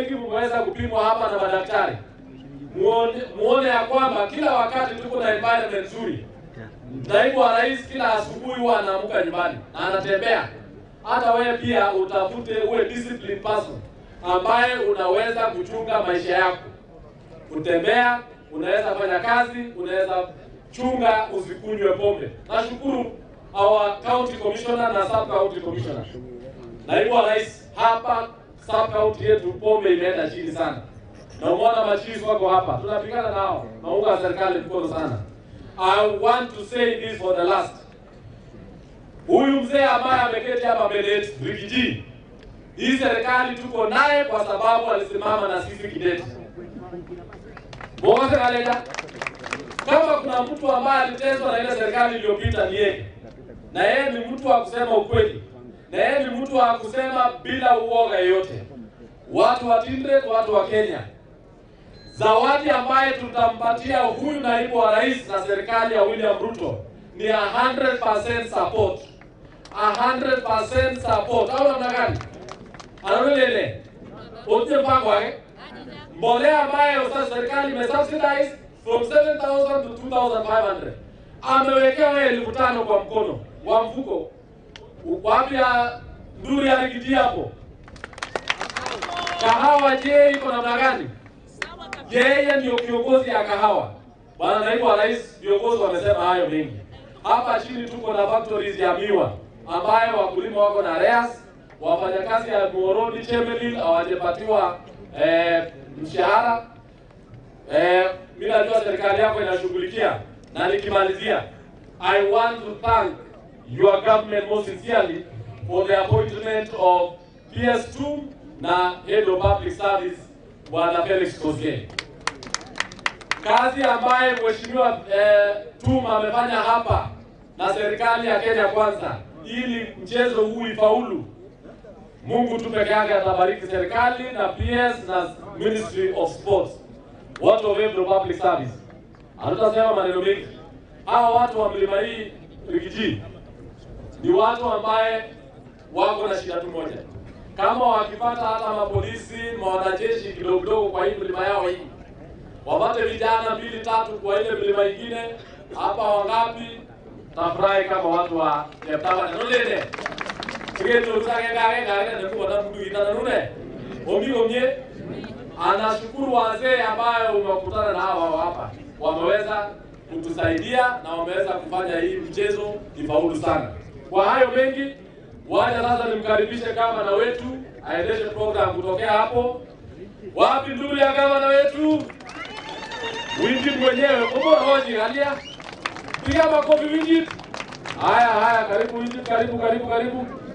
wengi mmeweza kupimwa hapa na madaktari, muone, muone ya kwamba kila wakati tuko na environment nzuri. Naibu wa rais kila asubuhi huwa anaamka nyumbani na anatembea. Hata wewe pia utafute uwe disciplined person ambaye unaweza kuchunga maisha yako, kutembea, unaweza fanya kazi, unaweza chunga, usikunywe pombe. Nashukuru our county commissioner na sub county commissioner. Naibu wa rais, hapa sub county yetu pombe imeenda chini sana, na umeona machizi wako hapa, tunapigana nao, naunga serikali mkono sana. I want to say this for the last. Huyu mzee ambaye ameketi hapa mbele yetu, Rigiji, hii serikali tuko naye kwa sababu alisimama na sisi kidete. Mwogoze kalenda. Kama kuna mtu ambaye aliteswa na ile serikali iliyopita ni yeye, na yeye ni mtu wa kusema ukweli, na yeye ni mtu wa kusema bila uoga yoyote. Watu wa Tindret, watu wa Kenya, zawadi ambaye tutampatia huyu naibu wa rais na serikali ya William Ruto ni 100% support, 100% support. Au namna gani? Anaulele ote mpango wake mbolea ambayo sasa serikali imesubsidize from 7000 to 2500 amewekewa elfu tano kwa mkono wa mfuko. Wapi ya nduri ya Rigiji hapo? Kahawa je, iko namna gani? Yeye ndio kiongozi ya kahawa. Bwana naibu wa rais, viongozi wamesema hayo mengi. Hapa chini tuko na factories ya miwa ambayo wakulima wako na reas, wafanyakazi ya Muhoroni Chemelil hawajapatiwa eh, mshahara. Eh, mimi najua serikali yako inashughulikia, na nikimalizia, I want to thank your government most sincerely for the appointment of PS2 na head of public service Bwana Felix Koskei. Kazi ambaye mheshimiwa eh, Tuma amefanya hapa na serikali ya Kenya Kwanza ili mchezo huu ifaulu. Mungu tu peke yake atabariki serikali na PS na Ministry of Sports, watu wa Embu Public Service. Hatutasema maneno mengi. Hawa watu wa mlima hii Rigiji ni watu ambaye wako na shida tu moja, kama wakipata hata mapolisi mawanajeshi kidogo kidogo kwa hii mlima yao hii, wapate vijana mbili tatu kwa ile mlima ingine hapa, wangapi tafurahi kama watu wa Cheptama nolele Sigeto sage gage gage na kuwa na mtu ina nune. Omi omie anashukuru wazee ambayo umekutana na hawa hapa. Wameweza kutusaidia na wameweza kufanya hii mchezo ifaulu sana. Kwa hayo mengi, wacha sasa nimkaribishe gavana wetu aendeshe program kutokea hapo. Wapi ndugu ya gavana wetu? Wingi mwenyewe, kumbe hoji halia. Piga makofi Wingi. Haya haya, karibu Wingi, karibu karibu karibu.